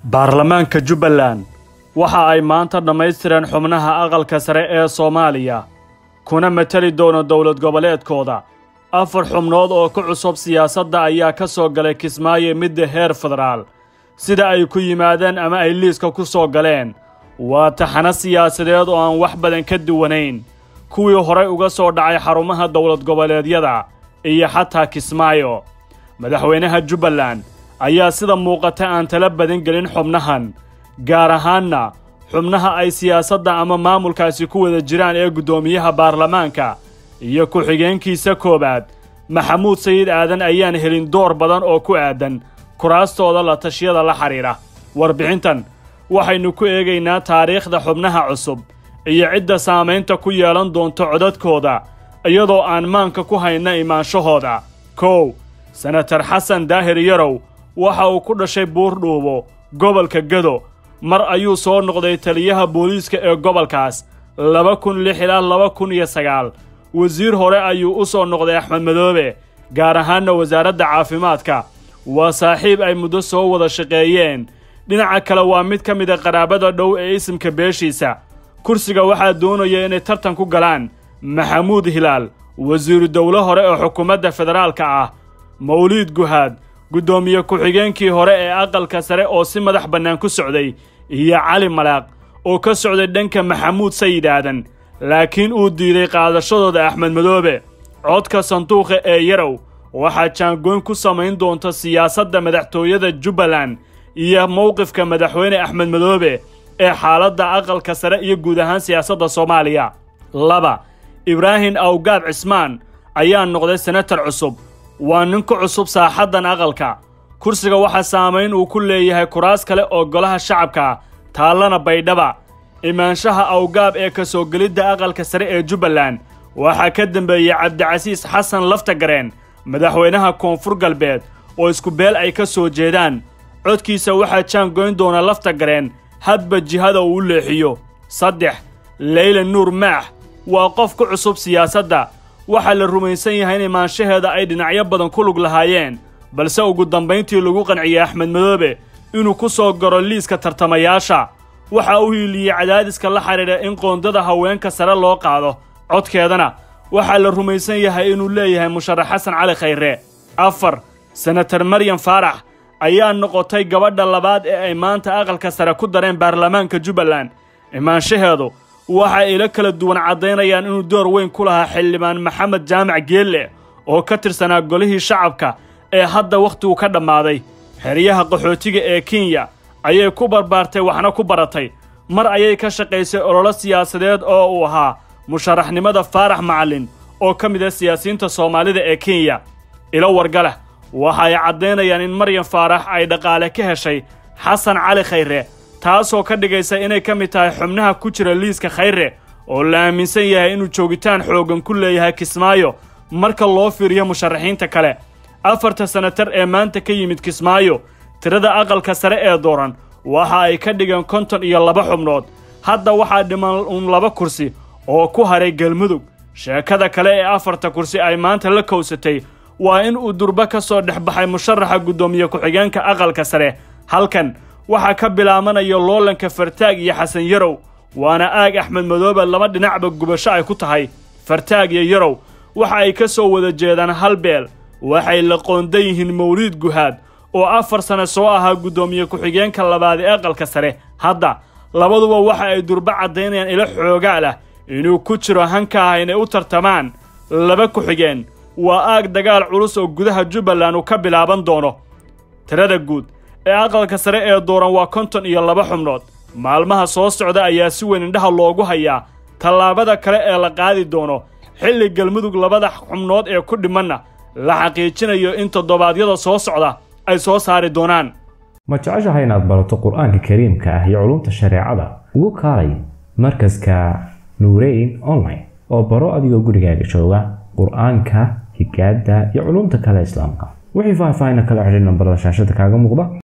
baarlamaanka jubbaland waxa ay maanta dhammaystireen xubnaha aqalka sare ee soomaaliya kuna mateli doona dowlad goboleedkooda afar xubnood oo ku cusub siyaasadda ayaa ka soo galay kismaayo midda heer federaal sida ay ku yimaadeen ama ay liiska ku soo galeen waa taxano siyaasadeed oo aan wax badan ka duwanayn kuwii horay uga soo dhacay xarumaha dowlad goboleedyada iyo xataa kismaayo madaxweynaha jubbaland ayaa sida muuqata aan tala badan gelin xubnahan gaar ahaanna xubnaha ay siyaasadda ama maamulkaasi ku wada jiraan ee guddoomiyaha baarlamaanka iyo ku-xigeenkiisa koowaad maxamuud sayid aadan ayaan helin door badan oo ku aadan kuraastooda la tashiyada la xidhiidha warbixintan waxaynu ku eegaynaa taariikhda xubnaha cusub iyo cidda saamaynta ku yeelan doonto codadkooda iyadoo aan maanka ku hayna imaanshahooda kow senatar xasan daahir yarow waxa uu ku dhashay buurdhuubo gobolka gado mar ayuu soo noqday taliyaha booliiska ee gobolkaas laba kun lix ilaa laba kun iyo sagaal wasiir hore ayuu u soo noqday axmed madoobe gaar ahaanna wasaaradda caafimaadka waa saaxiib ay muddo soo wada shaqeeyeen dhinaca kale waa mid ka mida qaraabada dhow ee isimka beeshiisa kursiga waxaa doonaya inay tartan ku galaan maxamuud hilaal wasiiru dowle hore oo xukuumadda federaalka ah mawliid guhaad guddoomiye ku-xigeenkii hore ee aqalka sare oo si madax bannaan ku socday iyo cali malaaq oo ka socday dhanka maxamuud sayid aadan laakiin uu diiday qaadashadooda axmed madoobe codka sanduuqa ee yarow waxaa jaangoyn ku samayn doonta siyaasadda madaxtooyada jubbaland iyo mowqifka madaxweyne axmed madoobe ee xaaladda aqalka sare iyo guud ahaan siyaasadda soomaaliya laba ibraahim awgaab cismaan ayaa noqday senatar cusub waa nin ku cusub saaxaddan aqalka kursiga waxaa saamayn uu ku leeyahay kuraas kale oo golaha shacabka taallana baydhaba imaanshaha awgaab ee ka soo gelidda aqalka sare ee jubbaland waxaa ka dambeeyey cabdicasiis xasan laftagareen madaxweynaha koonfur galbeed oo isku beel ay ka soo jeedaan codkiisa waxaa jaangoyn doona laftagareen hadba jihada uu u leexiyo saddex leyla nuur maax waa qof ku cusub siyaasadda waxaa la rumaysan yahay in imaanshaheeda ay dhinacyo badan ku lug lahaayeen balse ugu dambayntii lagu qanciyey axmed madoobe inuu ku soo garo liiska tartamayaasha waxa uu hiiliyey cadaadiska la xidhiidha in qoondada haweenka sare loo qaado codkeedana waxaa la rumaysan yahay inuu leeyahay musharax xasan cali khayre afar senatar maryam faarax ayaa noqotay gabadha labaad ee ay maanta aqalka sare ku dareen baarlamaanka jubbaland imaanshaheedu waxa ilo kala duwan caddaynayaan inuu door weyn ku lahaa xildhibaan maxamed jaamac geelle oo ka tirsanaa golihii shacabka ee hadda wakhtigu ka dhammaaday xeryaha qaxootiga ee kenya ayay ku barbaartay waxna ku baratay mar ayay ka shaqaysay ololo siyaasadeed oo uu ahaa musharaxnimada faarax macallin oo ka mid ah siyaasiyiinta soomaalida ee kenya ilo wargalah waxa ay caddaynayaan in maryam faarax ay dhaqaale ka heshay xasan cali khayre taasoo ka dhigaysa inay ka mid tahay xubnaha ku jira liiska khayre oo la aaminsan yahay inuu joogitaan xooggan ku leeyahay kismaayo marka loo fiiriyo musharaxiinta kale afarta senatar ee maanta ka yimid kismaayo tirada aqalka sare ee dooran waxa ay ka dhigeen konton iyo laba xubnood hadda waxaa dhiman uun laba kursi oo ku haray galmudug sheekada kale ee afarta kursi ay maanta la kowsatay waa in uu durba ka soo dhex baxay musharaxa guddoomiye ku-xigeenka aqalka sare halkan waxaa ka bilaabanaya loolanka fartaag iyo xasan yarow waana aag axmed madoobe laba dhinacba gubasho ay ku tahay fartaag iyo yarow waxa ay ka soo wada jeedaan hal beel waxay la qoondan yihiin mawliid guhaad oo afar sane soo ahaa guddoomiye ku-xigeenka labaad ee aqalka sare hadda labaduba waxa ay durba caddaynayaan ilo xoogaal ah inuu ku jiro hanka ah inay u tartamaan laba ku-xigeen waa aag dagaal culus oo gudaha jubbaland uu ka bilaaban doono tirada guud ee aqalka sare ee dooran waa konton iyo laba xubnood maalmaha soo socda ayaa si weyn indhaha loogu hayaa tallaabada kale ee la qaadi doono xilli galmudug labada xubnood ee ku dhimanna la xaqiijinayo in toddobaadyada soo socda ay soo saari doonaan ma jeceshahay inaad barato qur-aanka kariimka ah iyo culumta shareecada ugu kaalay markaska nuureyn online oo baro adigoo gurigaaga jooga qur-aanka higaada iyo culumta kale islaamka wixii faahfaahin kala xidhiir nambarada shaashada kaaga muuqda